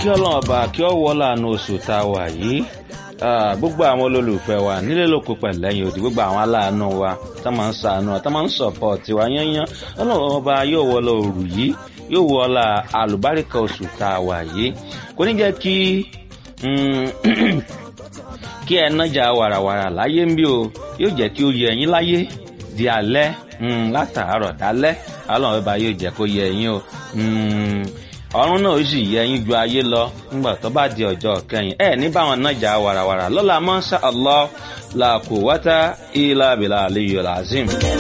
kí ọlọ́run ọba kí ọ wọ́ láàánú oṣù tá a wà yìí gbogbo àwọn olólùfẹ́ wa nílé lóko pẹ̀lẹ́yìn òdì gbogbo àwọn aláàánú wa tá máa ń sàánú tá máa ń sọ̀pọ̀tì wa yányán ọlọ́run ọba yóò wọ́ lọ òrù yìí yóò wọ́ la àlùbáríkà oṣù tá a wà yìí kò ní jẹ́ kí kí ẹ nájà wàràwàrà láyé ń bí o yóò jẹ́ kí ó yẹ ẹ̀yin láyé di alẹ́ látàárọ̀ dálẹ́ ọlọ́run ọba yóò jẹ́ kó yẹ ẹ̀yin o ọ̀run náà ó sì yẹ ẹ̀yin ju ayé lọ ńgbà tó bá di ọjọ́ kẹyìn ẹ ní báwọn nájà wàràwàrà lọ́la mọ́ṣá allah la quwwata illa billahi aliyyil azim.